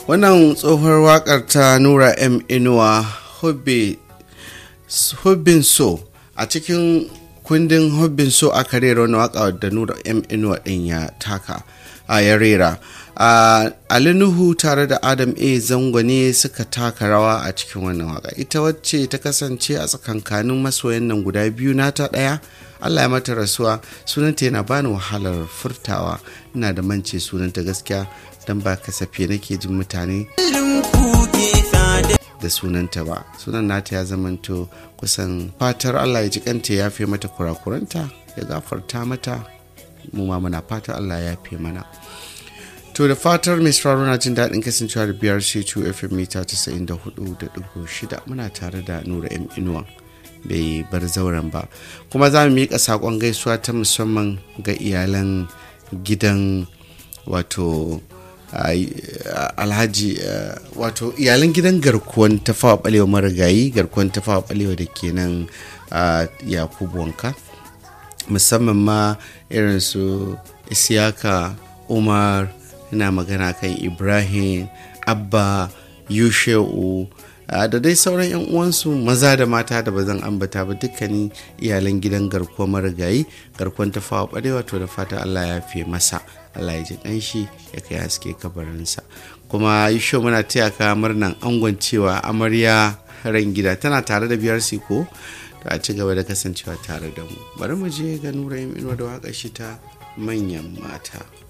wannan tsohuwar wakar ta nura m inuwa hubbin so a cikin kundin hubbin so aka rera wani waka da nura m inuwa din ya taka a ya rera ali nuhu tare da adam a zango ne suka taka rawa a cikin wannan waka ita wacce ta kasance a tsakankanin masoyan nan guda biyu nata ɗaya allah ya mata rasuwa sunanta yana bani wahalar furtawa ina da mance sunanta gaskiya don ba kasafe nake jin mutane da sunanta ba sunan nata ya zamanto kusan fatar allah ya ji kanta ya fi mata kurakuranta ya gafarta mata mu ma muna fatar allah ya fi mana to da fatar mai sauraro na jin daɗin kasancewa da biyar c2 fm mita 94.6 muna tare da nura m inuwa bai bar zauren ba kuma za mu miƙa saƙon gaisuwa ta musamman ga iyalan gidan wato alhaji wato iyalan gidan garkuwan tafawa balewa marigayi garkuwan tafawa balewa da ke nan yakubu wanka musamman ma irin su isiyaka umar ina magana kan ibrahim abba yushe'u da dai sauran 'yan uwansu maza da mata da ba zan ambata ba dukkanin iyalan gidan garkuwa marigayi garkuwan tafawa ɓarewa to da fata allah ya fi masa allah ya ji ƙanshi ya kai haske kabarinsa kuma yi sho muna taya ka murnan angon cewa amarya ran gida tana tare da biyar ko to a ci gaba da kasancewa tare da mu bari mu je ga nura inuwa da waƙar shi ta manyan mata